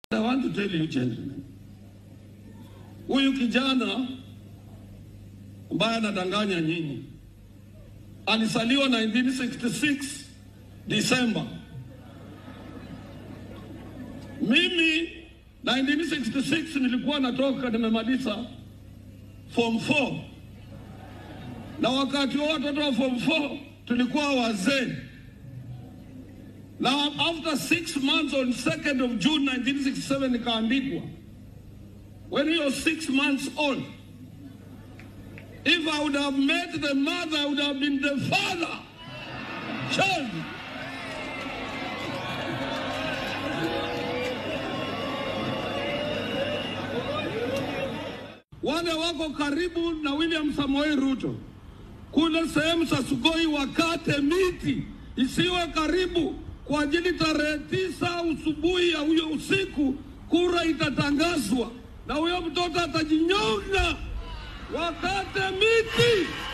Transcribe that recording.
I want to tell you gentlemen, huyu kijana ambaye anadanganya nyinyi alisaliwa 1966 Disemba. Mimi 1966 nilikuwa natoka nimemaliza form 4 na wakati huo watoto wa form 4 tulikuwa wazee. Now after six months on 2nd of June 1967 nikaandikwa. When he was six months old, if I would have met the mother, I would have been the father. Child. Wale wako karibu na William Samoei Ruto kule sehemu za Sugoi wakate miti isiwe karibu kwa ajili tarehe tisa usubuhi ya huyo usiku kura itatangazwa na huyo mtoto atajinyonga. Wakate miti.